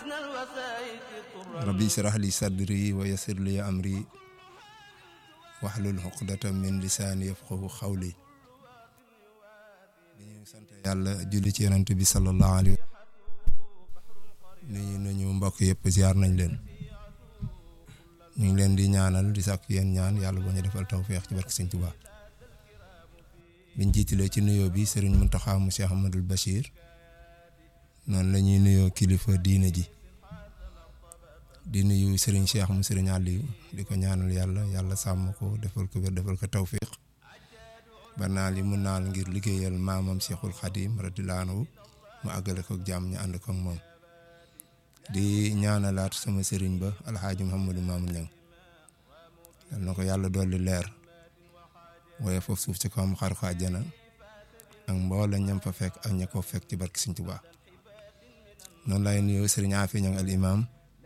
rabbi israh li sadri wa yassir li amri waxlul xuqdata min lisaani yafqahu xawli dañu sant yàlla julli ci yonent bi sallallahu alayhi nuyu nañu mbokk yëpp ziar nañ leen ñu ngi leen di ñaanal di sàkk yéen ñaan yàlla boo ñu defal tawféex ci barke Sëñ Tuubaa biñ jiitalee ci nuyoo bi sëriñ Muntaxa mu Cheikh Ahmadul Bachir noonu la ñuy nuyoo kilifa diine ji di nuyu sëriñ Cheikh mu sëriñ Aliou di ko ñaanal yàlla yàlla sàmm ko defal ko wér defal ko tawféex ba naal yi mu naal ngir liggéeyal maamam Cheikhul Khadim radiyallaahu anhu mu àggale ko jàmm ñu ànd ko ak moom di ñaanalaat sama sëriñ ba alxaaji Mouhamadou Mamoun Niang yal na ko yàlla dolli leer waaye foofu suuf ci kawam xar ko àjjana ak mboolem ñam fa fekk ak ña ko fekk ci barki Sëriñ Tuubaa noonu lay nuyoo sëriñ Afi Niang al imam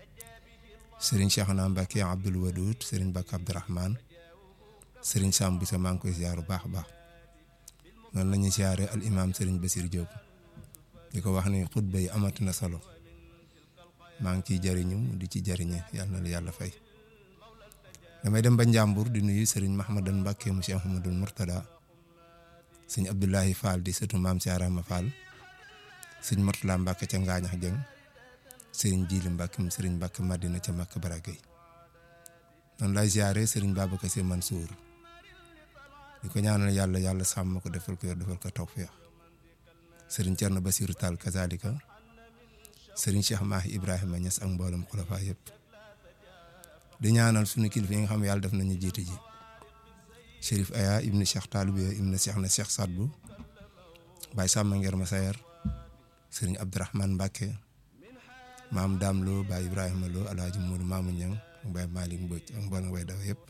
sëriñ Cheikhna Mbacke Abdoul Wadoud sëriñ Bakk Abdourahman sëriñ Sam Boussa maa ngi koy ziar bu baax a baax noonu la ñuy ziare al imam sëriñ Basir Diop di ko wax ni xutba yi amati na solo maa ngi ciy jëriñu di ci jëriñe yàlla na la yàlla fay damay dem ba Njàmbur di nuyu sëriñ Mahmadan Mbacke mu Cheikh Mouhamadoul Mourtada sëñ Abdoulahi Fall di sëtu maam Siarama Fall sëñ Mourtala Mbacke ca Ngaañax Jëng sëriñ Jili Mbacke mu sëriñ Mbacke Madina ca Makka Baragay noonu lay ziare sëriñ Babacar Sy Mansour di ko ñaanal yàlla yàlla sàmm ko defal ko yor defal ko tawféex sëriñ Thierno Bassirou Tall kazalika sëriñ Cheikh Mahi Ibrahima Niass ak mboolem xulafa yëpp di ñaanal suñu kilifa yi nga xam yàlla def nañu jiite ji Chérif Aya ibnu Cheikh Talibe ibnu Cheikh na Cheikh Sadbu Baye Samba Nger Masayer sëriñ Abdourahmane Mbacke maam Dame Lo Baye Ibrahima Lo Alhaji Modou Mamoun Niang Baye Malick Mbodj ak mboolem way daw yëpp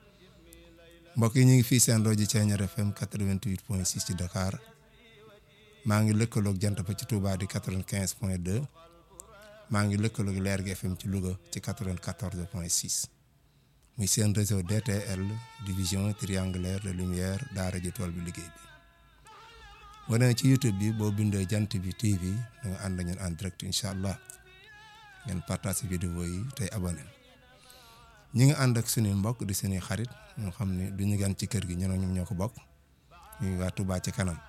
mbokk yi ñu ngi fii seen rajo Thiéniere FM 88 point 6 ci Dakar maa ngi lëkkaloog jant ba ci Touba di 95 point 2 maa ngi lëkkaloog Leer gi FM ci Louga ci 94 point 6 muy seen réseau DTL division triangulaire de lumière daara ji tool bi liggéey bi boo demee ci YouTube bi boo bindee jant bi TV da nga ànd ñun en direct incha allah ngeen partage vidéo yi tey abonné ñi ngi ànd ak suñuy mbokk di suñuy xarit ñoo xam ne du ñu gan ci kër gi ñenoo ñoom ñoo ko bokk ñuy waa Touba ci kanam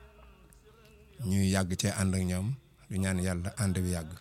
ñuy yàgg cee ànd ak ñoom du ñaan yàlla ànd bi yàgg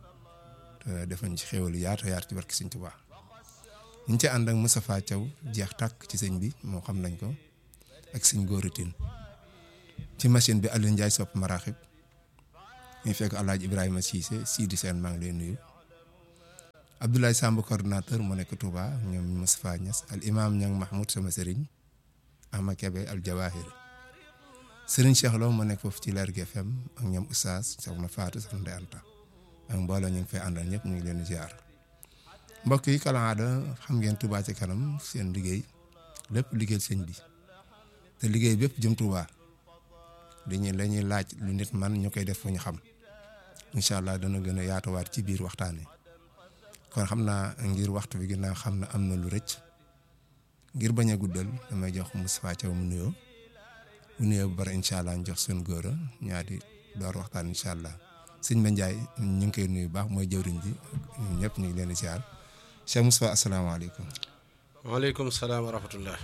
te defañ ci xéwal yaatu yaatu ci barki Sëñ Tuubaa ñu ci ànd ak Moustapha Thiaw jeex tàkk ci sëñ bi moo xam nañ ko ak sëñ góoritin ci machine bi Aliou Ndiaye sopp maraxib ñu fekk Alaaji Ibrahima Cissé Sidi Sène maa ngi lay nuyu Abdoulaye Samb coordinateur mu nekk Touba ñoom Moustapha Niass al imam Niang Mahmoud sama sëriñ Ahmad Kebe al Jawahir sëriñ Cheikh Lo mu nekk foofu ci Leer gi FM ak ñoom Oustaz soxna Fatou soxna Ndeye Anta ak mbooloo ñu ngi fay àndal ñëpp ñu ngi leen di ziar mbokk yi kalaada xam ngeen Touba ci kanam seen liggéey lépp liggéey sëñ bi te liggéey bépp jëm Touba dañuy la ñuy laaj lu nit man ñu koy def fu ñu xam incha allah dana gën a yaatuwaat ci biir waxtaan wi kon xam naa ngir waxtu bi ginnaaw xam na am na lu rëcc ngir bañ a guddal damay jox Moustapha Thiaw mu nuyoo bu nuyoo bu bari incha allah ñu jox seen góor a ñaari door waxtaan incha allah sëñ Ba Ndiaye ñu ngi koy nuyu baax mooy jëwriñ ji ñun ñëpp ñu ngi leen di ziar Cheikh Moustapha asalaamaaleykum. waaleykum salaam wa rahmatullah.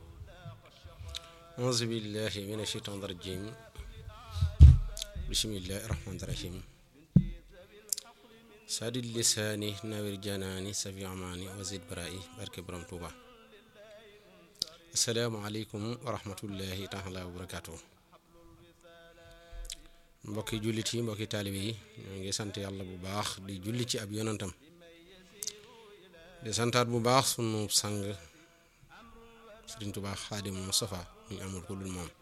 auzu billahi mina shaytaan rajim bismillahi rahmaani rahim. sadid lisaani nawir janaani safi amaani wazid bara'i barke borom Tuuba. asalaamaaleykum wa rahmatullahi taala wa barakaatu. mbokki jullit yi mbokki taalibe yi ñoo ngi sant yàlla bu baax di julli ci ab yonantam di santaat bu baax sunu sang Sëriñ Tuubaa Xaadim Mustafa ñu amul ko dul moom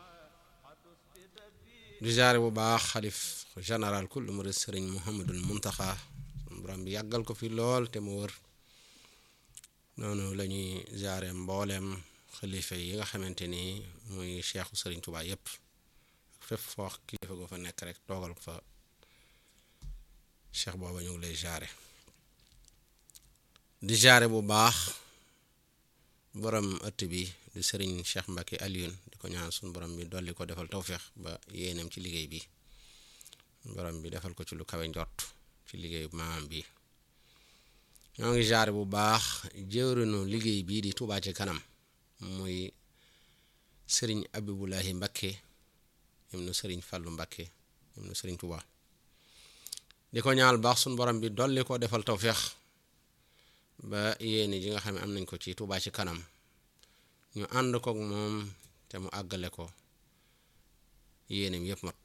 di jaare bu baax xalif général kul murid Sëriñ Muhammadul Muntaxa sunu borom bi yàggal ko fi lool te mu wër noonu la ñuy jaare mbooleem xalifa yi nga xamante ni muy cheikhu Sëriñ Tuubaa yépp fépp foo kilifa goo fa nekk rek toogal fa cheikh booba ñu ngi lay jaare di jaare bu baax borom ëtt bi di sëriñ cheikh Mbacke Alioune di ko ñaan suñu borom bi dolli ko defal tawféex ba yéenam ci liggéey bi borom bi defal ko ci lu kawe njort ci liggéeyu maam bi ñoo ngi jaare bu baax jëwrinu liggéey bii di Touba ci kanam muy sëriñ Abibulahi Mbakke ibnu sëriñ Fàllu Mbakke ibnu sëriñ Touba di ko ñaal baax suñ borom bi dolli ko defal tawféex ba yéene ji nga xam ne am nañ ko ci Touba ci kanam ñu ànd kook moom te mu àggale ko yéeneem yëpp mat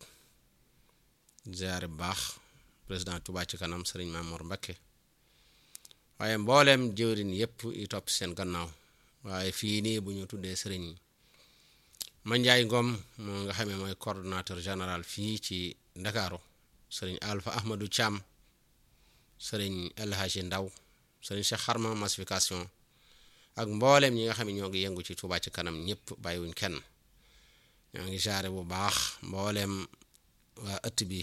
ziare bu baax président Touba ci kanam sëriñ Mamour Mbakke waaye mbooleem jëwrin yëpp yi topp seen gannaaw waaye fii nii bu ñu tuddee sëriñ Mandiaye Ngom moo nga xamee mooy coordonnateur général fii ci Ndakaaru sëriñ Alpha Ahmadou Thiam sëriñ El Hadji Ndaw sëriñ Cheikh Xarma massification ak mbooleem ñi nga xam ne ñoo ngi yëngu ci Touba ci kanam ñëpp bàyyiwuñ kenn ñoo ngi jaare bu baax mbooleem waa ëtt bi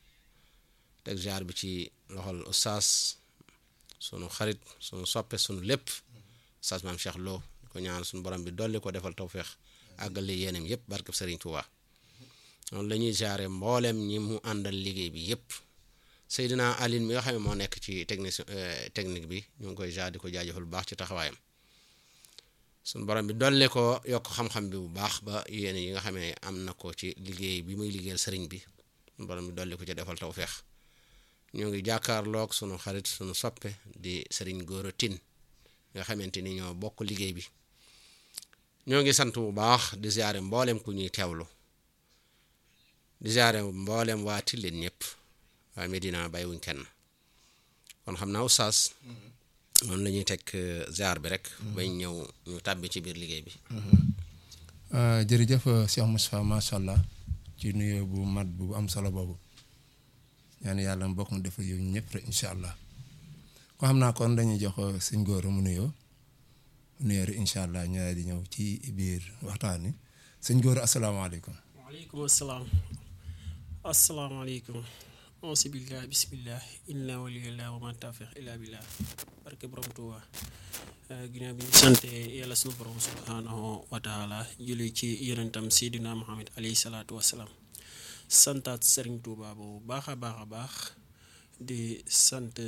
teg jaar bi ci loxol ustaas sunu xarit sunu soppe sunu lépp ustaas maam Cheikh Lo di ko ñaan sunu borom bi dolli ko defal tawféex àggale yéenam yëpp barkeb Sëriñ Touba noonu la ñuy jaare mbooleem ñi mu àndal liggéey bi yëpp Seydina Aline mi nga xam ne moo nekk ci technique technique bi ñu ngi koy jaar di ko jaajëfal bu baax ci taxawaayam suñu borom bi dolli ko yokk xam-xam bi bu baax ba yéen yi nga xam ne am na ko ci liggéey bi muy liggéeyal sëriñ bi suñu borom bi dolli ko ci defal tawféex ñoo ngi jàkkaarloog sunu xarit sunu soppe di sëriñ Gora Tine nga xamante ni ñoo bokk liggéey bi ñoo ngi sant bu baax di ziare mboolem ku ñuy teewlu di ziare mboolem waa Tilleen ñëpp waa Medina bàyyiwuñ kenn kon xam naa oustaz noonu la ñuy teg ziar bi rek. bañ ñëw ñu tàbbi ci biir liggéey bi. jërëjëf Cheikh Moustapha macha allah ci nuyoo bu mat bu am solo boobu ñaan yàlla mbokk mu defal yow ñëpp rek incha allah ko xam naa kon dañuy jox sëñ Gora mu nuyoo mu nuyoo rek incha allah ñu di ñëw ci biir waxtaan wi sëñ Gora asalaamaaleykum. waaleykum salaam asalaamaaleykum. auzu billah bismillah inna waliyullah wa ma tawfiq illa billah barke borom Tuuba ginnaaw bi ñu sante yàlla sunu borom subhanahu wa taala julli ci yonentam seydina muhammad alayhi salaatu wasalaam santaat sëriñ Tuuba bu baax a baax a baax di sant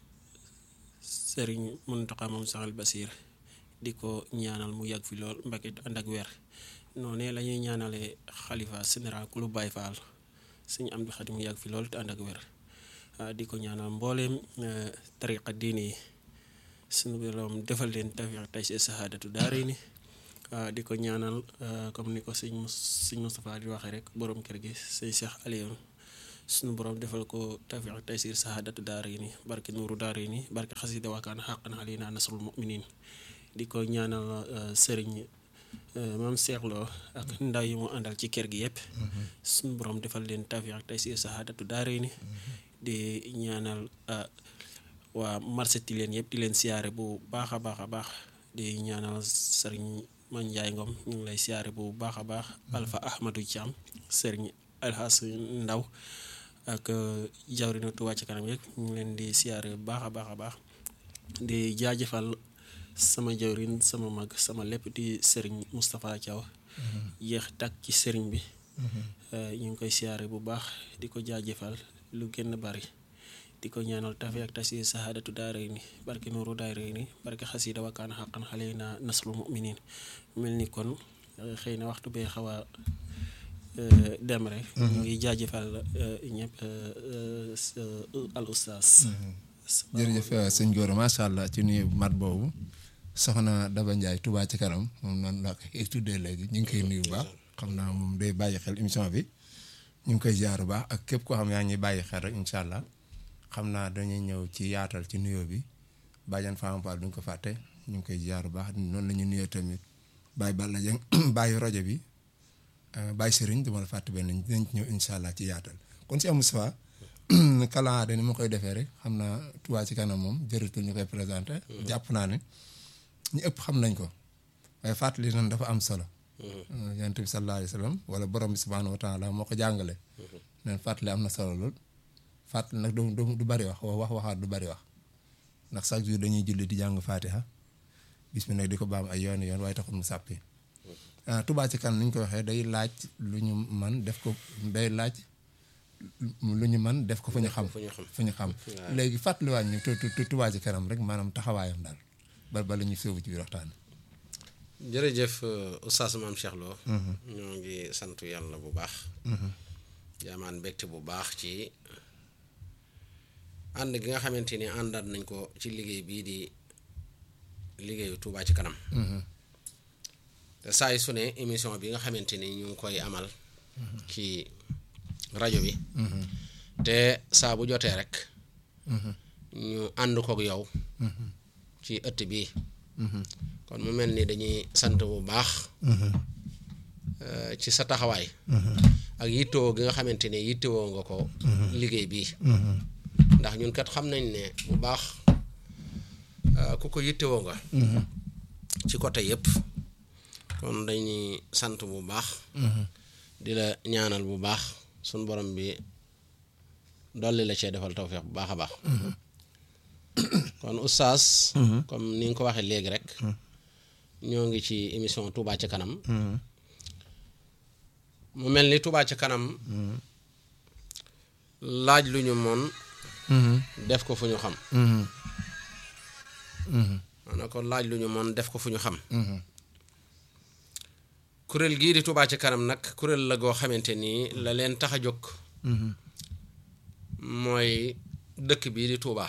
sëriñ Muntaxa moom saxal Basiir di ko ñaanal mu yàgg fi lool mbake ànd ak weer noonu la ñuy ñaanale xalifa général ku lu Baay Faal sëñ am di xadim yàgg fi loolu te ànd ak wér di ko ñaanal mbooleem tariqa diine yi suñu borom defal leen tawfiq tey si sahaadatu daare ni di ko ñaanal comme ni ko sëñ sëñ Moustapha di waxee rek borom kër gi sëñ Cheikh Aliou suñu borom defal ko tawfiq tey si sahaadatu daare ni barke nuuru daare ni barke xasida waakaan xaqan alina nasrul muminin di ko ñaanal sëriñ maam seexloo ak ndaw yi mu àndal ci kër gi yëpp suñu borom defal leen tawfiq ak tey si sahaadatu daare ni di ñaanal waa marché ti leen yëpp di leen siyaare bu baax a baax a baax di ñaanal sëriñ man Njaay Ngom ñu ngi lay siyaare bu baax a baax Alpha Ahmadou Thiam sëriñ Alxaas Ndaw ak jawrinu Touba ci kanam yëpp ñu ngi leen di siyaare bu baax a baax a baax di jaajëfal sama jawrin sama mag sama lépp di sëriñ Moustapha Thiaw yéex takk ci sëriñ bi ñu ngi koy siyaare bu baax di ko jaajëfal lu gën bari di ko ñaanal tafi ak tasi sahaadatu daaray ni barke nuuru daaray ni barke xasida wakkaan xaqan xale na naslu muminin mel ni kon xëy na waxtu bee xaw a dem rek ñu ngi jaajëfal ñëpp al ustaas jërëjëf sëñ Gora macha allah ci nuyu mat boobu soxna Daba Ndiaye Touba ci kanam moom noonu laa koy tuddee léegi ñu ngi koy nuyu bu baax xam naa moom day bàyyi xel émission bi ñu ngi koy jaar bu baax ak képp koo xam yaa ngi bàyyi xel rek incha allah xam naa dañuy ñëw ci yaatal ci nuyoo bi bàjjan Fama Fall duñ ko fàtte ñu ngi koy jaar bu baax noonu la ñu nuyoo tamit bàyyi Balla Dieng bàyyi rajo bi bàyyi Serigne dama la fàtte benn dinañ ci ñëw incha allah ci yaatal kon si Moustapha kalaade ni ma koy defee rek xam naa Touba ci kanam moom jërëtul ñu koy présenté. jàpp naa ne ñu ëpp xam nañ ko waaye fàttali nan dafa am solo. yonent bi sallallahu alayhi wa sallam wala borom bi subhanahu wa taala moo ko jàngale. neen fàttali am na solo lool. fàttali nag du du bari wax wax waxaat du bari wax ndax chaque jour dañuy julli di jàng fatiha bis bi nag di ko baam ay yoon yoon waaye taxul mu sàppi Touba ci kanam ni ñu ko waxee day laaj lu ñu man def ko day laaj lu ñu man def ko fu ñu xam fu ñu xam. fu ñu xam léegi fàttaliwaat ñu tu tu Touba Ca Kanam rek maanaam taxawaayam daal ba ba la ñuy sóobu ci biir waxtaan jërëjëf euh, oustaz maam Cheikh Lo ñoo ngi sant yàlla bu baax jaamaan mbégte bu baax ci ànd gi nga xamante ni àndaat nañ ko ci liggéey bii di liggéeyu Touba ci kanam te saay su ne émission bi nga xamante ni ñu ngi koy amal ci rajo bi te saa bu jotee rek ñu ànd kook yow ci ëtt bii kon mu mel ni dañuy sant bu baax euh, ci sa taxawaay ak yittewoo gi nga xamante ne yittewoo nga ko liggéey bii ndax ñun kat xam nañ ne bu baax euh, ku ko yittewoo nga ci côté yëpp kon dañuy sant bu baax di la ñaanal bu baax suñ borom bi dolli la cee defal tawfeex bu baax a baax kon oustaz comme ni nga ko waxee léegi rek ñoo ngi ci émission Touba ca kanam mu mel ni Touba ca kanam laaj lu ñu moon def ko fu ñu xam maanaam ko laaj lu ñu moon def ko fu ñu xam kuréel gii di Touba ca kanam nag kuréel la goo xamante nii la leen tax a jóg mooy dëkk bii di Touba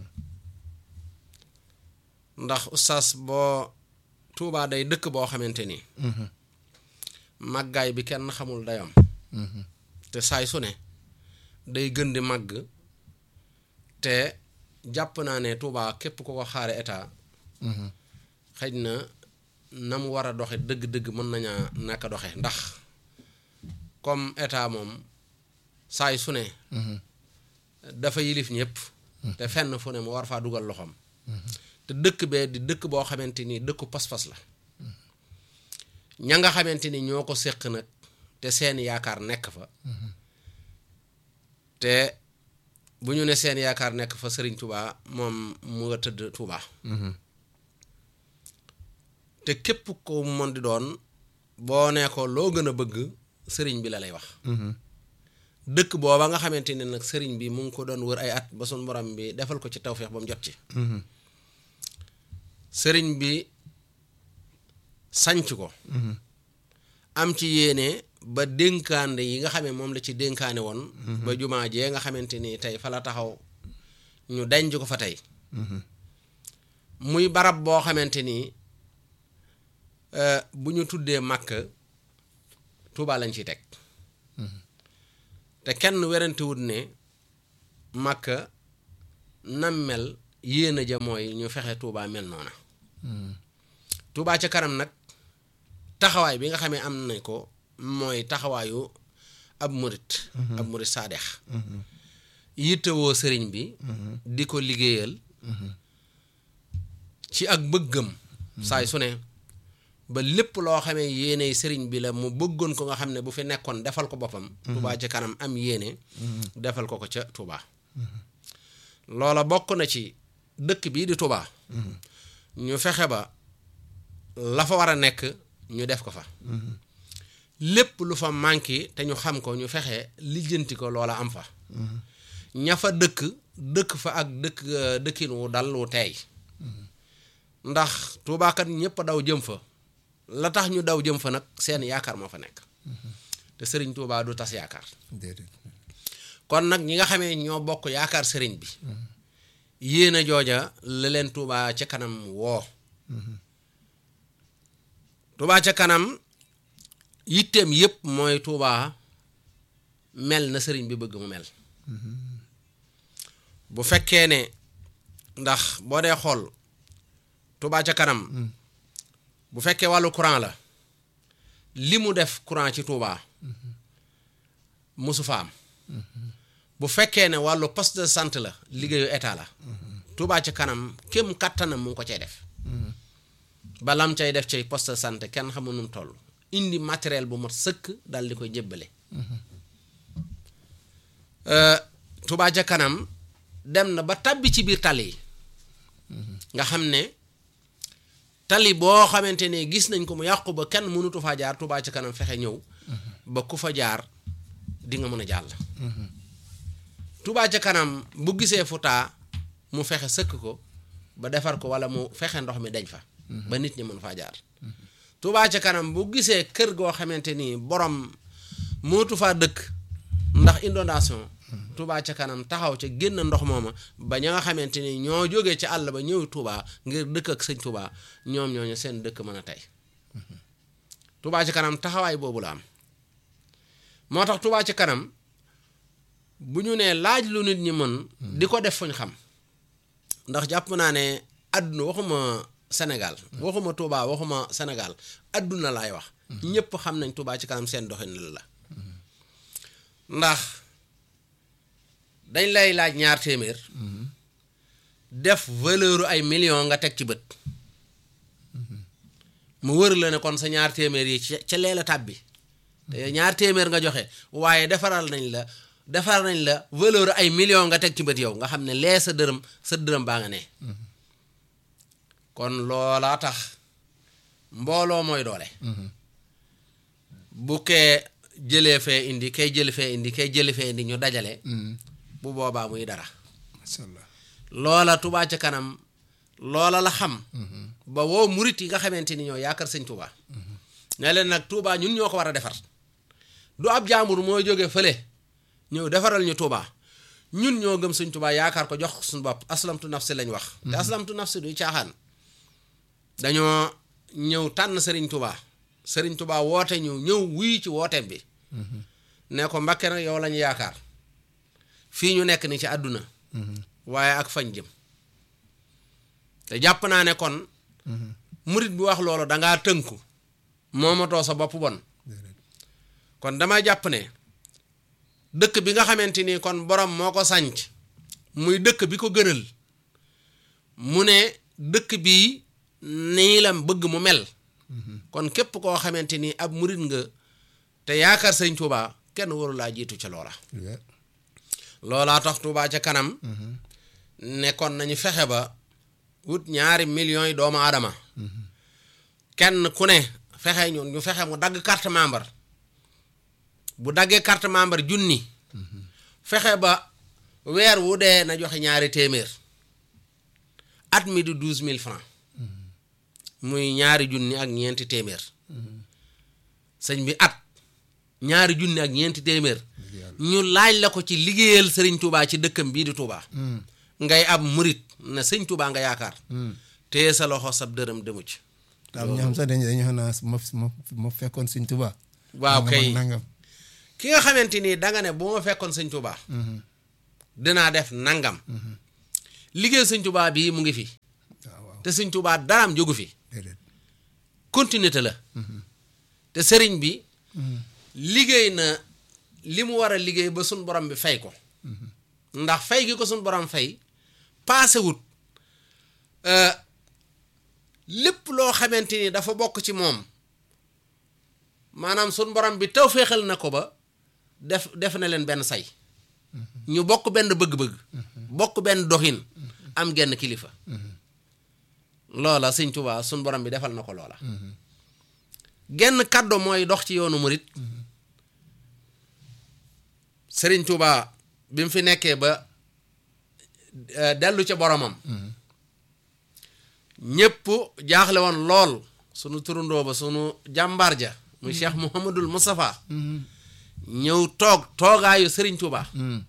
ndax oustaz boo Touba day dëkk boo xamante ni màggaay bi kenn xamul dayam te saay su ne day gën di màgg te jàpp naa ne Touba képp ku ko xaare état xëj na na mu war a doxe dëgg-dëgg mën nañaa naka doxe ndax comme état moom saay su ne dafa yilif ñëpp te fenn fu ne mu war faa dugal loxoom te dëkk bee di dëkk boo xamante ni dëkku pas-pas la ña nga xamante ni ñoo ko séq nag te seen yaakaar nekk fa te bu ñu ne seen yaakaar nekk fa sëriñ Touba moom mu nga tëdd Touba te képp ko mën di doon boo nee ko loo gën a bëgg sëriñ bi la lay wax dëkk booba nga xamante ne nag sëriñ bi mu ngi ko doon wër ay at ba sun borom bi defal ko ci tawféex ba mu jot ci sëriñ bi sanc ko am ci yéene ba dénkaande yi nga xamee moom la ci dénkaane woon ba jumaa jee nga xamante ni tey fa la taxaw ñu denc ko fa tey muy barab boo xamante ni bu ñu tuddee màkk Tuubaa lañ ciy teg te kenn werantewut ne màkk nam mel yéena ja mooy ñu fexe Tuubaa mel noona Tuubaa ca kanam nag taxawaay bi nga xamee am nañ ko mooy taxawaayu ab murit ab murit saadex yittewoo sëriñ bi di ko liggéeyal ci ak bëggam saay su ne ba lépp loo xamee yéene sëriñ bi la mu bëggoon ko nga xam ne bu fi nekkoon defal ko boppam Tuubaa ca kanam am yéene defal ko ko ca Tuubaa loola bokk na ci dëkk bii di Tuubaa ñu fexe ba la fa war a nekk ñu def ko fa lépp lu fa manqué te ñu xam ko ñu fexe lijjanti ko loola am fa ña fa dëkk dëkk fa ak dëkk dëkkin wu dal wu teey ndax tuubaakat ñëpp daw jëm fa la tax ñu daw jëm fa nag seen yaakaar moo fa nekk te sëriñ Tuubaa du tas yaakaar déedéet kon nag ñi nga xamee ñoo bokk yaakaar sëriñ bi yéen a jooja la leen Tuubaa ca kanam woo Tuubaa ca kanam yitteem yépp mooy Tuubaa mel na sëriñ bi bëgg mu mel bu fekkee ne ndax boo dee xool Tuubaa ca kanam bu fekkee wàllu courant la li mu def courant ci Tuubaa musu fa am bu fekkee ne wàllu poste de santé la liggéeyu état la Tuubaa ca kanam kem kattanam mu ngi ko cay def balam cay def cay poste de santé kenn xamul nu mu toll indi matériel bu mat sëkk dal di koy jébbale Tuubaa ca kanam dem na ba tàbbi ci biir tali yi nga xam ne tali boo xamante ne gis nañ ko mu yàqu ba kenn mënutu faa jaar Tuubaa ca kanam fexe ñëw ba ku fa jaar di nga mën a jàll Touba ca kanam bu gisee fu taa mu fexe sëkk ko ba defar ko wala mu fexe ndox mi dañ fa ba nit ñi mën faa jaar Touba ca kanam bu gisee kër goo xamante ni borom mootu faa dëkk ndax inondation Touba ca kanam taxaw ca génn ndox mooma ba ña nga xamante ni ñoo jógee ci àll ba ñëw Touba ngir dëkk ak sëñ Touba ñoom ñooñu seen dëkk mën a tey Touba ca kanam taxawaay boobu la am moo tax Touba ca kanam bu ñu nee laaj lu nit ñi mën di ko def fuñ xam ndax jàpp naa ne àdduna waxuma Sénégal waxuma Touba waxuma Sénégal àdduna laay wax ñëpp xam nañ Touba ci kanam seen doxin la ndax dañ lay laaj ñaar téeméer def valeur ay millions nga teg ci bët mu wër la ne kon sa ñaar téeméer yi ca ca leela tàbbi te ñaar téeméer nga joxe waaye defaral nañ la defar nañ la valeur ay millions nga teg ci bët yow nga xam ne lee sa dërëm sa dërëm baa nga ne kon loolaa tax mbooloo mooy doole bu kee jëlee fee indi kay jël fee indi kay jëli fee indi ñu dajale bu boobaa muy dara macha allah loola Touba ca kanam loola la xam ba woo murit yi nga xamante ni ñoo yaakaar sëñ Touba ne leen nag Touba ñun ñoo ko war a defar du ab jaambur mooy jóge fële ñëw defaral ñu Touba ñun ñoo gëm sëñ Touba yaakaar ko jox suñu bopp aslamtu nafsi lañ wax te aslamtu nafsi du caaxaan dañoo ñëw tànn sëriñ Touba sëriñ Touba woote ñu ñëw wuy ci wooteem bi ne ko Mbàkke nag yow lañu yaakaar fii ñu nekk ni ci àdduna waaye ak fañ jëm te jàpp naa ne kon murit bi wax loolu dangaa tënku moomatoo sa bopp bon kon dama jàpp ne dëkk bi nga xamante ni kon borom moo ko sànc muy dëkk bi ko gënal mu ne dëkk bii nii la bëgg mu mel kon képp koo xamante ni ab murit nga te yaakaar sëñ Tuubaa kenn waru laa jiitu ca loola loolaa tax Tuubaa ca kanam nekkoon nañu fexe ba wut ñaari millions yi doomu aadama kenn ku ne fexe ñun ñu fexe mu dagg carte membre bu daggee carte membre junni fexe ba weer wu dee na joxe ñaari téeméer at mi di douze mille francs muy ñaari junni ak ñeenti téeméer sëñ bi at ñaari junni ak ñeenti téeméer ñu laaj la ko ci liggéeyal sëriñ Touba ci dëkkam bii di Touba ngay ab murit na sëñ Touba nga yaakaar téye sa loxo sab dërëm demu ci am ñoo xam sax dañu dañu xam naa ma ma ma fekkoon sëñ Tuubaa waaw nangam kay ak nangam ki nga xamante ni danga ne bu ma fekkoon sëñ Touba dinaa def nangam liggéey sëñ Touba bii mu ngi fi waaw waaw te sëñ Touba daraam jógu fi déedéet continuité la te sëriñ bi liggéey na li mu war a liggéey ba suñ borom bi fay ko ndax fay gi ko suñ borom fay paasewut euh, lépp loo xamante ni dafa bokk ci moom maanaam suñ borom bi taw féexal na ko ba def def na leen benn say ñu bokk benn bëgg-bëgg bokk benn doxin am genn kilifa loola sëñ Tuubaa suñ borom bi defal na ko loola genn kàddu mooy dox ci yoonu murit sëriñ Tuubaa bi mu fi nekkee ba eh, dellu ca boromam ñépp jaaxle woon lool sunu turundoo ba sunu jàmbaar ja muy Cheikh Mouhamadul Moustapha ñëw toog toogaayu sëriñ Tuubaa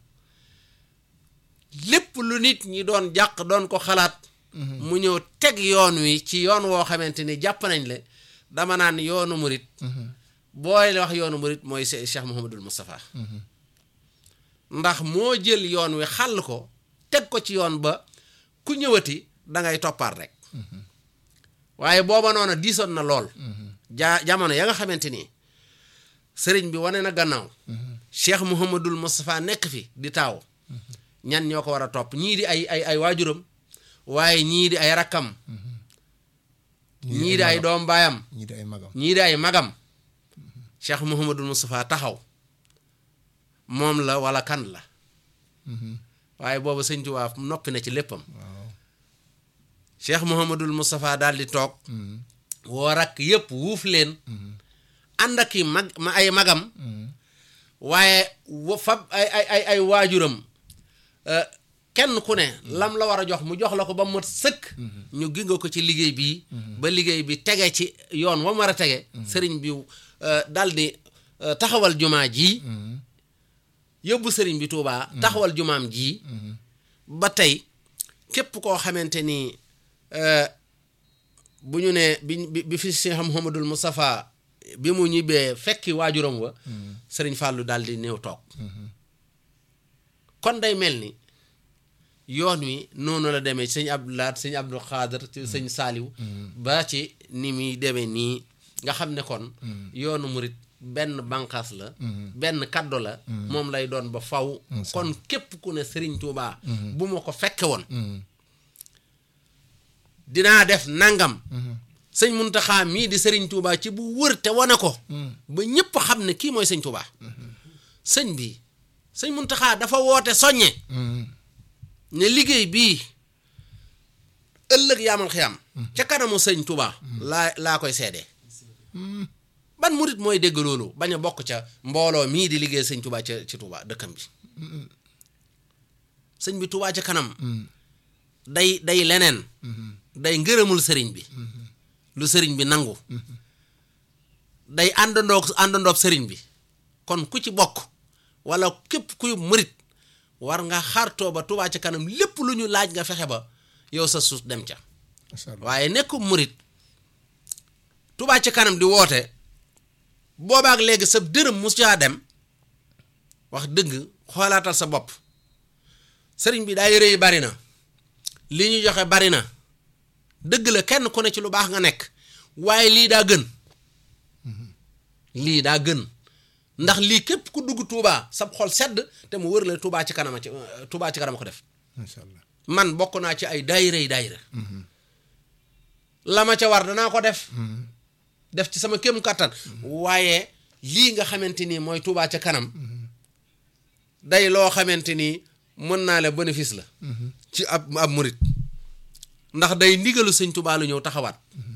lépp lu nit ñi doon jàq doon ko xalaat mu ñëw teg yoon wi ci yoon woo xamante ni jàpp nañ le dama naan yoonu murit booy wax yoonu murit mooy se- Cheikh Mouhamadul Moustapha ndax moo jël yoon wi xàll ko teg ko ci yoon ba ku ñëwati da ngay toppaat rek waaye booba noonu diisoon na lool jaa jamono ya nga xamante ni sëriñ bi wane na gannaaw Cheikh Mouhamadul Moustapha nekk fi di taaw ñan ñoo ko war a topp ñii di ay ay ay waajuram waaye ñii di ay rakkam ñii di ay doom baayam ñii di ay magam ñii di ay magam Cheikh Mouhamadul Moustapha taxaw moom la wala kan la waaye boobu sëñ Tuubaa noppi na ci léppam waaw Cheikh Mouhamadul Moustapha daal di toog woo rakk yépp wuuf leen ànd ak i mag ma ay magam waaye wa fab ay ay ay ay waajuram euh, kenn ku ne lam la war a jox mu jox la ko ba mu mat sëkk ñu ginga ko ci liggéey bii ba liggéey bi tege ci yoon wa mu war a tege sëriñ bi euh, dal di euh, taxawal jumaa ji yóbbu sëriñ bi Tuubaa taxawal jumaam ji ba tey képp koo xamante ni euh, bu ñu ne bi bi bi fi Cheikh Mouhamadul Moustapha bi mu ñibbee fekki waajuram wa sëriñ Fàllu daal di néew toog kon day mel ni yoon wi noonu la demee sëñ Abdou Lahat sëñ Abdou Xaadar ci sëñ Saaliw ba ci ni muy demee nii nga xam ne kon yoonu murit benn bànqaas la benn kaddu la moom lay doon ba faw kon képp ku ne sëriñ Tuubaa bu ma ko fekke woon dinaa def nangam sëñ Muntaxa mii di sëriñ Tuubaa ci bu wër te wane ko ba ñépp xam ne kii mooy sëñ Tuubaa sëñ bi sëñ Muntaxa dafa woote soññe ne liggéey bii ëllëg yaamal xiyam ca kanamu sëñ Tuubaa laa laa koy seede ban murit mooy dégg loolu bañ a bokk ca mbooloo mii di liggéey sëñ Tuubaa ca ci Tuubaa dëkkam bi sëñ bi Tuubaa ca kanam day day leneen day ngërëmul sëriñ bi lu sëriñ bi nangu day àndandoog àndandoog sëriñ bi kon ku ci bokk wala képp kuy murit war nga xartoo ba Tuubaa ca kanam lépp lu ñu laaj nga fexe ba yow sa suus dem ca macha allah waaye nekk murit Tuubaa ca kanam di woote boobaak léegi sa dërëm mus caa dem wax dëgg xoolaatal sa bopp sëriñ bi daa yëre yi bari na li ñu joxe bari na dëgg la kenn ku ne ci lu baax nga nekk waaye lii daa gën lii daa gën ndax lii képp ku dugg Touba sab xol sedd te mu wër la Touba ci kanama ci Touba ci kanama ko def macha allah man bokk naa ci ay daayira yi daayira la ma ca war danaa ko def def ci sama kéem kattan waaye lii nga xamante ni mooy Touba ca kanam day loo xamante ni mën naa la bénéfice la ci ab ab murit ndax day ndigalu sëñ Touba lu ñëw taxawaat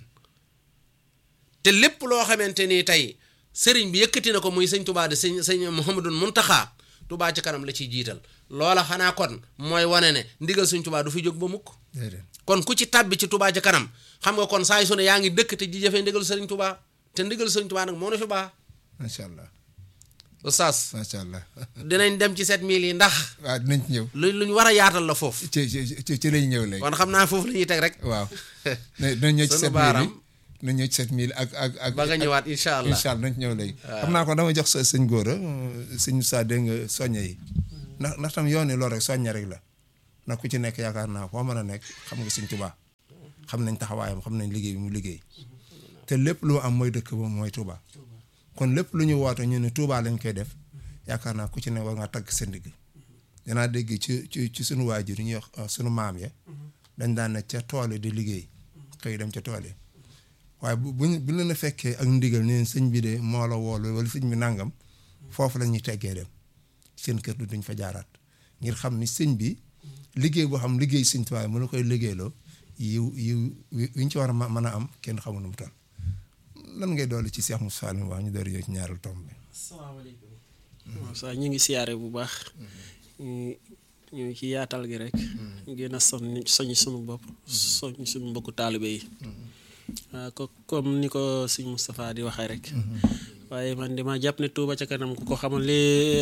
te lépp loo xamante ni tey sëriñ bi yëkkati na ko muy sëñ Touba de sëñ sëñ Mouhamadul Muntaxa Touba ca kanam la ciy jiital loola xanaa kon mooy wane ne ndigal sëñ Touba du fi jóg ba mukk déedéet kon ku ci tàbbi ci Touba ca kanam xam nga kon saa yu su ne yaa ngi dëkk te di jëfee ndigal sëriñ Touba te ndigal sëriñ Touba nag moo na fi baax macha allah oustaz macha allah dinañ dem ci 7000 yi ndax waaw dinañ ci ñëw lu luñ war a yaatal la foofu ci ci ci ci lañ ñëw léegi kon xam naa foofu la ñuy teg rek waaw ne dinañ ñëw ci Sunu sept mille baaram. yi dinañ ñëw ci sept mille ak ak ak ba nga ñëwaat incha allah incha allah dinañ ci ñëw léegi xam naa ko dama jox sa sëñ góor a sëñ Moussa dégg nga soññe yi ndax ndax tam yoon yi loolu rek soññe rek la ndax ku ci nekk yaakaar naa foo mën a nekk xam nga sëñ Touba xam nañ taxawaayam xam nañ liggéey bi mu liggéey te lépp lu am mooy dëkk ba mooy Touba kon lépp lu ñu woote ñu ne Touba lañ koy def yaakaar naa ku ci ne war ngaa tagg sa ndigg danaa dégg ci ci ci sunu waajur yi ñuy wax sunu maam ya dañ daan ne ca tool yi di liggéey xëy dem ca tool yi waaye bu buñ bu leen a fekkee ak ndigal neen sëñ bi de moo la woolu wala sëñ bi nangam foofu la ñuy teggee dem seen kër du duñ fa jaaraat ngir xam ni sëñ bi liggéey boo xam liggéey sëñ tuwaay mu la koy liggéeyloo yiw yiw wi ñu ci war a ma- mën a am kenn xamul nu mu toll lan ngay dolli ci Cheikh Moussa Fall mi wax ñu door ñëw ci ñaareelu tomb bi asalaamaaleykum waaw sax ñu ngi siyaare bu baax ñu ñu ngi ci yaatal gi rek ñu gën a soñ soñ suñu bopp soñ suñu mbokku taalibe yi waaw ko comme ni ko sëñ Moustapha di waxee rek waaye man dama jàpp ne Touba ca kanam ku ko xamoon li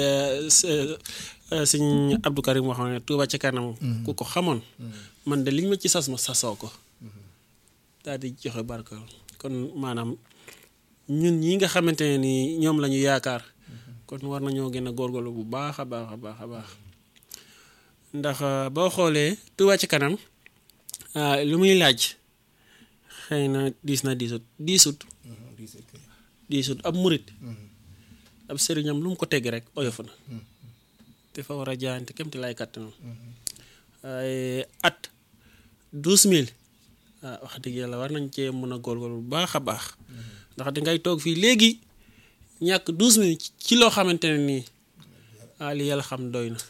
sëñ Abdou Karim waxoon ne Touba ca kanam ku ko xamoon man de liñ ma ci sas ma sasoo ko daal di joxe barkal kon maanaam ñun ñi nga xamante ne ni ñoom la ñu yaakaar kon war nañoo gën a góorgóorlu bu baax a baax a baax a baax ndax boo xoolee Touba ci kanam ah, lu muy laaj xëy na diis na diisut diisut diisut ab murit ab sëriñam lu mu ko tegg rek oyof na te fa war a jaayante kem te lay kàttanam waaye at douze mille ah wax dëgg yàlla war nañ cee mën a góorgóorlu bu baax a baax ndax dangay toog fii léegi ñàkk douze mille ci loo xamante ne nii ah li yàlla xam doy na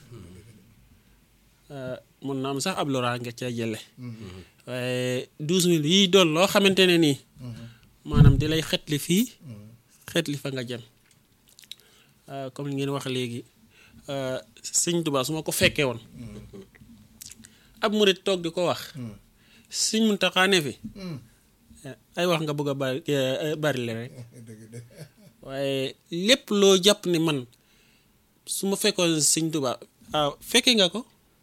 mun na am sax ab loraa nga ca jële waaye douze mille yii doon loo xamante ne nii maanaam di lay xetli fii xetli fa nga jëm comme li ngeen wax léegi euh, sëñ Tuubaa su ma ko fekkee woon ab murit toog di ko wax sëñ Muntaxaa ne fi ay wax nga bëgg a bari eh, bari le rek waaye lépp loo jàpp ni man su ma fekkoon sëñ Tuubaa ah fekkee nga ko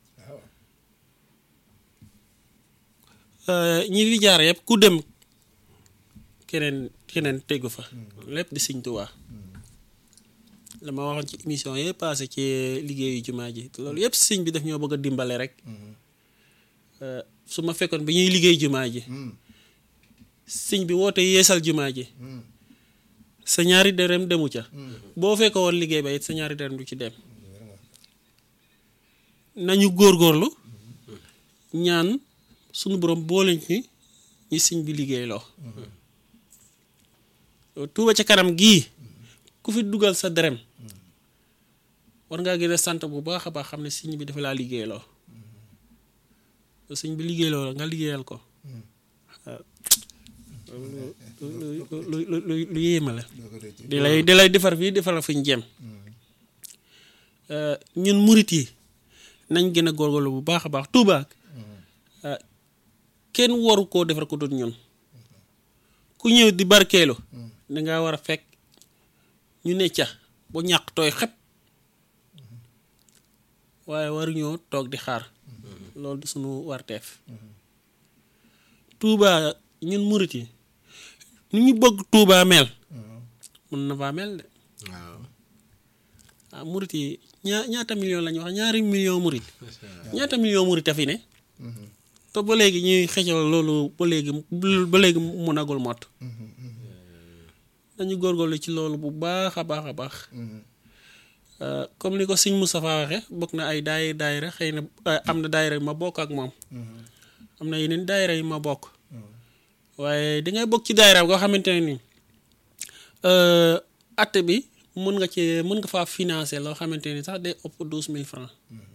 Euh, ñi fi jaar yëpp ku dem keneen keneen tegu fa lépp di sëñ Tuubaa la ma waxoon ci émission yëpp passé ci liggéeyu jumaa ji loolu yëpp sëñ bi daf ñoo bëgg a dimbale rek Euh, su ma fekkoon bi ñuy liggéey jumaa ji sëñ bi woote yeesal jumaa ji sa ñaari dërëm demu ca boo fekk woon liggéey ba it sa ñaari dërëm du ci dem nañu góorgóorlu ñaan sunu borom boole ñi ñi sëñ bi liggéey loo tuuba ca kanam gii ku fi dugal sa dërëm war ngaa gën a sant bu baax a baax xam ne sëñ bi dafa laa liggéey loo sëñ bi liggéey loo la nga liggéeyal ko waaw lu lu lu lu lu yéema la di lay di lay defar fii defar la fi ñu jëm ñun murit yi nañ gën a góorgóorlu bu baax a baax Tuuba kenn waru koo defar ko dut ñun ku ñëw di barkeelu dangaa war a fekk ñu ne ca bu ñàq tooy xep waaye waruñoo toog di xaar loolu du suñu warteef Tuuba ñun murit yi ni ñu bëgg Tuuba mel mën na faa mel de waaw ah murit yi ñaa ñaata million la ñu wax ñaari million murit ñaata million murit a fi ne te ba léegi ñuy xëccal loolu ba léegi ba léegi munagul mot dañu góorgóorlu ci loolu bu baax a baax a baax Euh, comme ni ko sëñ Moustapha waxe bokk na ay daay daayira xëy na euh, am na daayira yu ma bokk ak moom am na yeneen daayira yu ma bokk waaye dangay bokk ci daayira goo xamante ne ni euh, at bi mën nga ci mën nga faa financer loo xamante ni sax day ëpp douze mille francs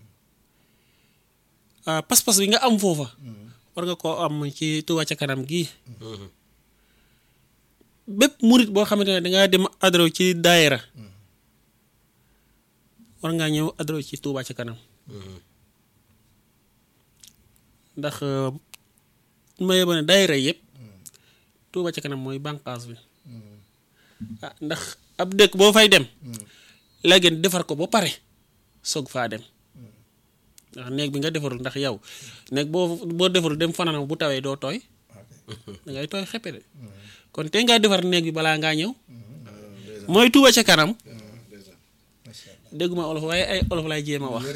ah pas-pas bi nga am foofa war nga koo am ci Touba ca kanam gii bépp murit boo xamante ne dangaa dem adro ci daayira war ngaa ñëw adro ci Touba ca kanam ndax ma yeba ne daayira yëpp Touba ca kanam mooy bànqaas bi ah ndax ab dëkk boo fay dem léegi defar ko ba pare soog faa dem ndax néeg bi nga defarul ndax yow néeg boo boo defarul dem fanaan bu tawee doo tooy da ngay tooy xeppe de kon te ngaa defar néeg bi balaa ngaa ñëw mooy Touba ca kanam dégguma olof waaye ay olof lay jéem a wax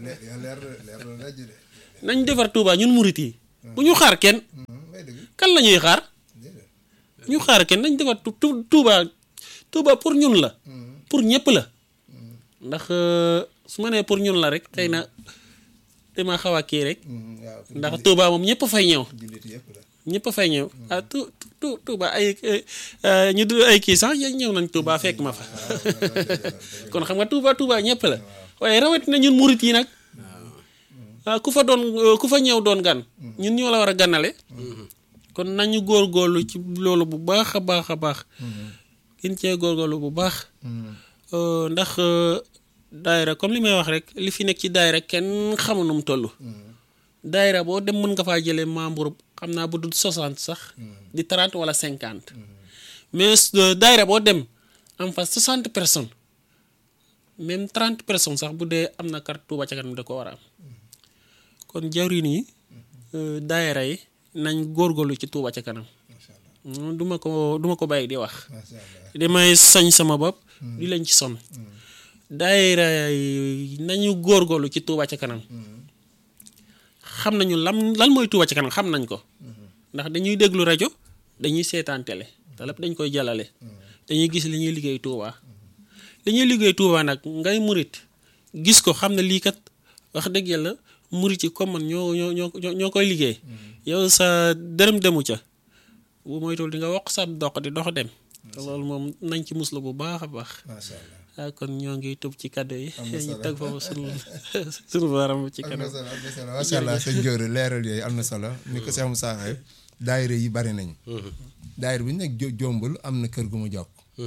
nañ defar Touba ñun murit yi bu ñu xaar kenn kan la ñuy xaar ñu xaar kenn nañ defar tu tu- Touba Touba pour ñun la pour ñëpp la ndax euh, su ma nee pour ñun la rek xëy na dama xaw a kii rek ndax Touba moom ñëpp fay ñëw ñëpp a fay ñëw ah tu tu Touba ay ay ñu du ay kii sax ñëw nañ Touba fekk ma fa kon xam nga Touba Touba ñëpp la waaye rawatina ñun murit yi nag ah ku fa doon ku fa ñëw doon gan ñun ñoo la war a ganale kon nañu góorgóorlu ci loolu bu baax a baax a baax gën cee góorgóorlu bu baax Euh, ndax euh, daayira comme li may wax rek li fi nekk ci daayira kenn xamu nu mu toll daayira boo dem mën nga faa jëlee membre xam naa bu dul 60 sax di 30 wala 50 mais euh, daayira boo dem am fa 60 personnes même 30 personnes sax bu dee am na carte Touba ca kanam da ko war a am kon jawriñ yi euh, daayira yi nañ góorgóorlu ci Touba ca kanam Mm, duma ko duma ko bàyyi di wax damay sañ sama bopp di leen ci sonn daayira yi nañu góorgóorlu ci Touba ca kanam xam nañu lam lan mooy Touba ca kanam xam nañ ko ndax dañuy déglu rajo dañuy seetaan télé te lépp dañ koy jàllale dañuy gis li ñuy liggéey Touba li ñuy liggéey Touba nag ngay murit gis ko xam ne lii kat wax dëgg yàlla murit yi comme man ñoo ñoo ñoo ñoo koy liggéey yow sa dërëm demu ca bu moytuwul di nga wax sa dox di dox dem te loolu moom nañ ci muslu bu baax a baax macha allah ah kon ñoo ngi tub ci kàddu yi Am na ñu solo. teg foofu sunu sunu baaraam ci am na kanam solo am na solo macha allah sëñ Gora leeral yooyu am na solo ni ko Cheikh Moussa waxee daayira yi bari nañ daayira bu ñu nekk jo- jombul am na kër gu mu jokk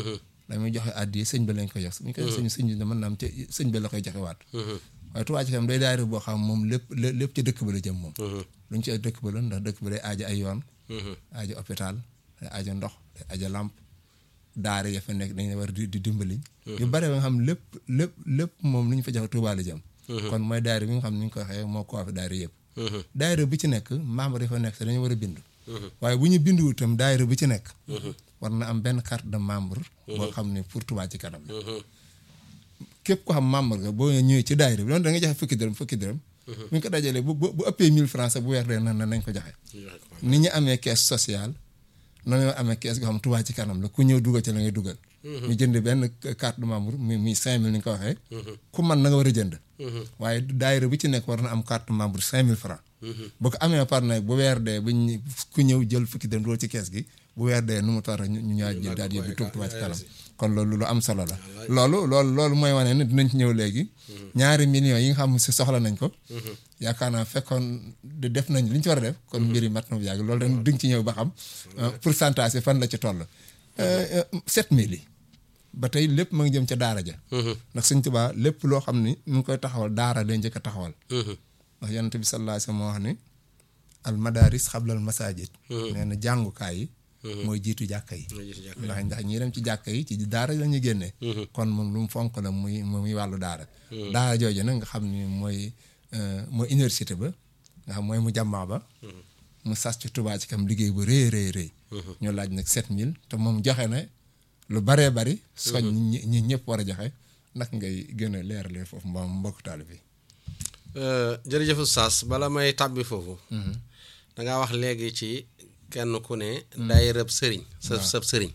dañuy joxe addi sëñ bi lañ koy jox suñ koy sëñ sëñ bi mën naa am ca sëñ bi la koy joxe waat waaye Touba Ca Kanam day daayira boo xam moom lépp lépp ci dëkk ba la jëm moom lu ñu ci dëkk ba la ndax dëkk ba day aaja ay yoon aaja hôpital day aaja ndox day aaja làmp daara ya fa nekk dañu war di di dimbali yu bare ba nga xam lépp lépp lépp moom lu ñu fa joxe Touba la jëm kon mooy daayira bi nga xam ni ñu ko waxee moo ko fi daayira yëpp daayira bi ci nekk membre yi fa nekk te dañu war a bindu waaye bu ñu bindu itam daayira bi ci nekk war na am benn carte de membre boo xam ne pour Touba Ca Kanam la képp ko xam membre nga boo ñëwee ci daayira bi loolu da nga joxe fukki dërëm fukki dërëm bu ñu ko dajalee bu bu ëppee 1000 francs sax bu weer dee na nañ ko joxe ni ñu amee caisse sociale noonu ñoo amee caisse goo xam Touba Ca Kanam la ku ñëw dugal ci la ngay dugal ñu jënd benn carte de membre muy muy 5000 ni nga ko waxee ku man na nga war a jënd waaye daayira bi ci nekk war na am carte membre 5000 francs bu ko amee par nag bu weer dee bu ñu ku ñëw jël fukki dërëm dugal ci caisse gi bu weer dee nu mu tar ñu ñu ñaa jël daal yóbbu Touba Ca Kanam kon loolu lu am solo la loolu loolu loolu mooy wane ne dinañ ci ñëw léegi ñaari millions yi nga xam si soxla nañ ko yaakaar naa fekkoon de def nañ li ñu ci war a def kon mbir yi mat na bu yàgg loolu dañ duñ ci ñëw ba xam pourcentage yi fan la ci toll sept mille yi ba tey lépp ma ngi jëm ca daara ja ndax Sëñ Tuubaa lépp loo xam ni mu ngi koy taxawal daara day njëkk a taxawal ndax yonent bi sallallahu alayhi wa sallam moo wax ni al madaris xablal masajid nee na jàngukaay yi mooy jiitu jàkka yi ndax ndax ñi dem ci jàkka yi ci daara la ñuy génnee kon moom lu mu fonk la muy muy wàllu daara daara jooju nag nga xam ni mooy mooy université ba nga xam mooy mu jàmmaa ba mu sas ci Touba Ca Kanam liggéey bu rëy rëy rëy ñu laaj nag sept mille te moom joxe na lu baree bari soñ ñi ñi ñëpp war a joxe nag ngay gën a leeralee foofu mbaam mbokk taal bi jërëjëf Oustaz bala may tàbbi foofu dangaa wax léegi ci kenn ku ne daayirab sëriñ sa sab sëriñ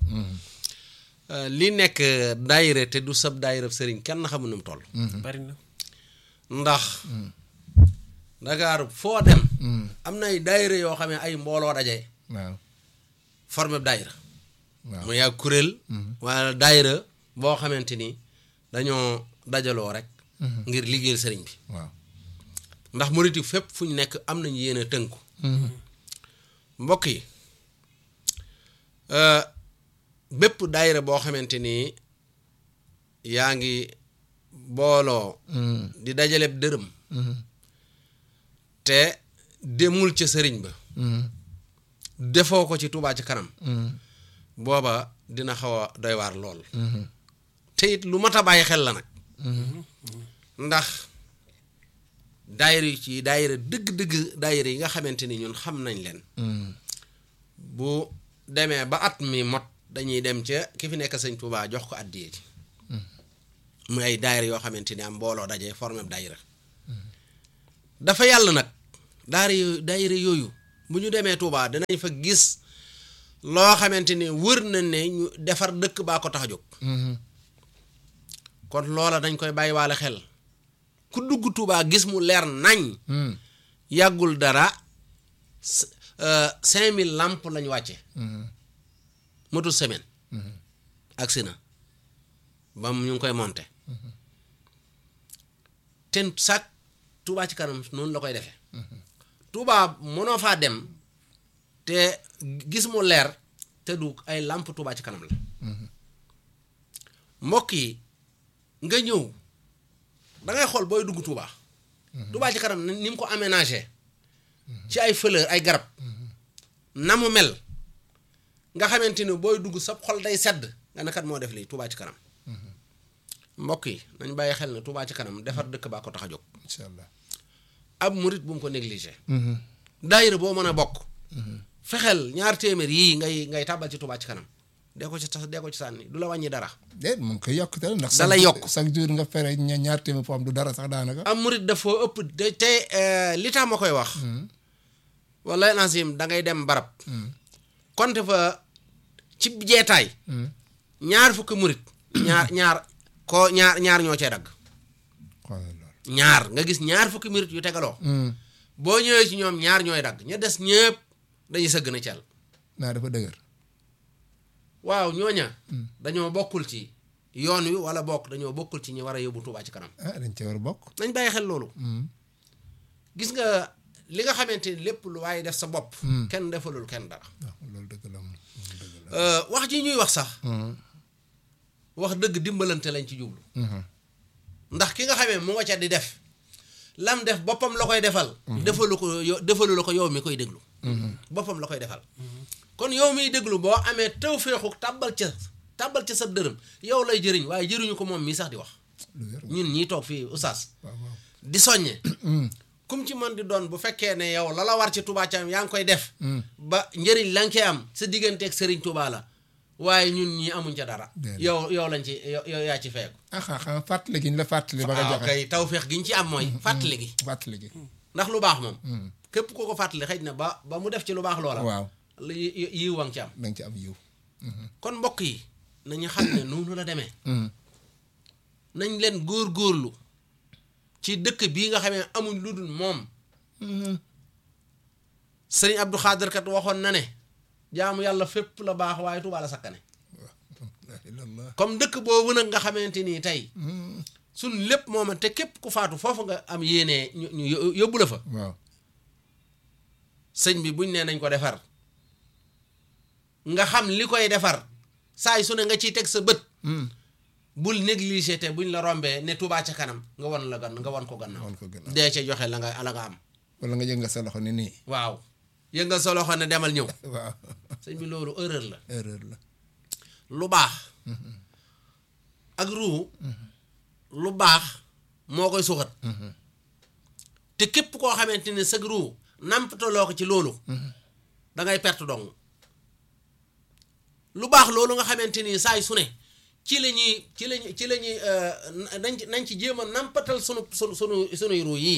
li nekk daayira te du sab daayirab sëriñ kenn xamu nu mu toll bari na ndax Dakar foo dem am na ay daayira yoo xam ne ay mbooloo daje waaw formé daayira waaw mu yàgg kuréel wala daayira boo xamante ni dañoo dajaloo rek ngir liggéeyal sëriñ bi waaw ndax murit yi fépp fu ñu nekk am nañu yéen a tënku mbokk yi bépp daayira boo xamante ni yaa ngi booloo di dajaleb dërëm te demul ca sëriñ ba defoo ko ci Touba Ca Kanam booba dina xaw a doy waar lool te it lu mat a bàyyi xel la nag ndax daayira yi ci daayira dëgg-dëgg daayira yi nga xamante ni ñun xam nañ leen bu demee ba at mi mot dañuy dem ca ki fi nekk sëñ Touba jox ko àddiyee ji muy ay daayira yoo xamante ni am mbooloo daje formé daayira dafa yàlla nag daara yooyu daayira yooyu bu ñu demee Touba dinañ fa gis loo xamante ni wër na ne ñu defar dëkk baa ko tax a jóg kon loola dañ koy bàyyi waale xel ku dugg Touba gis mu leer nañ yàggul dara cinq mille lamp lañ wàcce matul semaine agsi na ba ñu ngi koy monte ten sac Touba Ca Kanam noonu la koy defee Touba mënoo faa dem te gis mu leer te du ay lamp Touba Ca Kanam la mbokk yi nga ñëw da ngay xool booy dugg Touba Touba Ca Kanam ni mu ko aménagé ci ay fleur ay garab na mu mel nga xamante ni booy dugg sa xol day sedd nga ne kat moo def lii Touba Ca Kanam mbokk yi nañ bàyyi xel ne Touba Ca Kanam defar dëkk baa ko tax a jóg incha allah ab murit bu mu ko négligé daayira boo mën a bokk fexeel ñaar téeméer yii ngay ngay tàbbal ci Touba Ca Kanam dee ko ci tas dee ko ci sànni du la wàññi dara déet mu ngi koy yokk te ndax da lay yokk chaque jour nga fere ña- ñaar téeméer foo am du dara sax daanaka am murit dafa ëpp te te li tax ma koy wax wala nasim da ngay dem barab konte fa ci jeetaay ñaar fukki murit ñaar ñaar ko ñaar ñaar ñoo cee dagg xoolal loolu ñaar nga gis ñaar fukki murit yu tegaloo boo ñëwee ci ñoom ñaar ñooy dagg ña des ñëpp dañuy sëgg na cel naa dafa dëgër waaw ñooña dañoo bokkul ci yoon wi wala bokk dañoo bokkul ci ñi war a yóbbu Touba Ca Kanam ah dañ cee war a bokk nañ bàyyi xel loolu gis nga li nga xamante ni lépp lu waaye def sa bopp kenn defalul kenn dara waaw loolu dëgg la moom loolu dëgg la wax ji ñuy wax sax wax dëgg dimbalante lañ ci jublu ndax ki nga xamee mu nga ca di def lam def boppam la koy defal defalu ko yo defalu la ko yow mi koy déglu boppam la koy defal kon yow miy déglu boo amee tawféexu tàbbal ca tàbbal ca sa dërëm yow lay jëriñ waaye jëriñu ko moom mii sax di wax lu wér ñun ñii toog fii oustaz waaw waaw di soññe kum ci mën di doon bu fekkee ne yow la la war ci Touba Thiam yaa ngi koy def ba njëriñ la nga koy am sa digganteeg Serigne Touba la waaye ñun ñii amuñ ca dara Déedéet. yow yow lañ ci yow yow yaa ci feeku ah ah xam fàttali gi ñu la fàttali ba nga waaw joxe kay tawféex gi ñu ci am mooy fàttali gi fàttali gi ndax lu baax moom képp ku ko fàttali xëj na ba ba mu def ci lu baax loola waaw la yi yi- yiw wa nga ci am da nga ci am yiw kon mbokk yi nañu xam ne noonu la demee nañ leen góor-góorlu ci dëkk bii nga xamee amuñ lu dul moom sëriñ Abdou Khadir kat waxoon na ne jaamu yàlla fépp la baax waaye Tuubaa la sakkane la ilallah comme dëkk boobu nag nga xamante nii tey suñ lépp mooma te képp ku faatu foofu nga am yéenee ñu ñu yó- yóbbu la fa waaw sëñ bi buñ nee nañ ko defar nga xam li koy defar saa su ne nga ciy teg sa bët bul négligé te buñ la rombee ne Tuubaa ca kanam nga won la gan nga won ko gannaaw wan ko gën a dee ca joxe la nga la nga am wala nga jël nga sa loxo ni nii waaw yëngal sa loxo ne demal ñëw waaw sëñ bi loolu erreur la erreur la lu baax ak ruu lu baax moo koy suxat te képp koo xamante ne sag ruu nampataloo ko ci loolu da ngay perte dong lu baax loolu nga xamante ni saay su ne ci la ñuy ci la ñuy ci la ñuy nañ ci nañ ci jéem a nampatal sunu sunu sunu sunuy ruu yii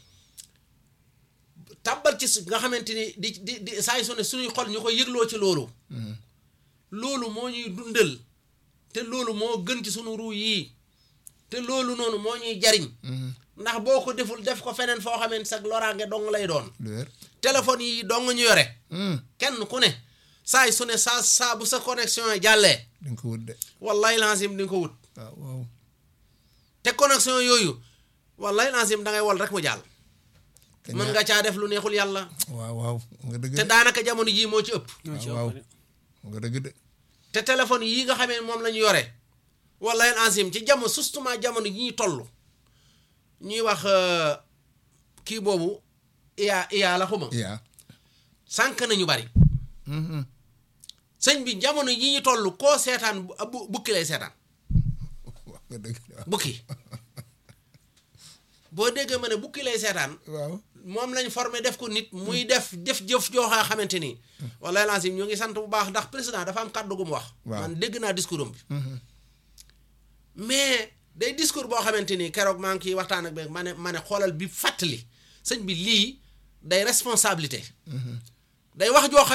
tàbbal ci su- nga xamante ni di di di saay su ne suñuy xol ñu koy yëgloo ci loolu loolu moo ñuy dundal te loolu moo gën ci sunu ruu yii te loolu noonu moo ñuy jariñ ndax boo ko deful def ko feneen foo xamante sag loraange dong lay doon lu wér téléphone yi dong ñu yore kenn ku ne saay su ne saa saa bu sa connexion yi jàllee di nga ko wut de wallahi lancim di nga ko wut waaw waaw te connexion yooyu wallahi lancim da ngay wol rek mu jàll te mën ñaa- nga caa def lu neexul yàlla waaw waaw nga dëgg te de daanaka jamono jii moo ci ëpp ñoo ci waaw ëpp de. nga dëgg de te téléphone yii nga xamee moom la ñu yore wallahi lancim ci jamono justement jamono yi ñuy toll ñuy wax euh, kii boobu iya iya la xuma yaa sànq nañu bari sëñ bi jamono yi ñu toll koo seetaan bu bu- bukki lay seetaan wax nga dëgg de bukki boo déggee ma ne bukki lay seetaan waaw moom lañ formé def ko nit muy def def jëf jooxaa xamante ni wala lancim ñoo ngi sant bu baax ndax président dafa am kàddu gu mu wax Waaw. man dégg naa discours am bi mais day discours boo xamante ni keroog maa ngi kiy waxtaan ak beeg ma ne ma ne xoolal bi fàttali sëñ bi lii day responsabilité day wax joo xam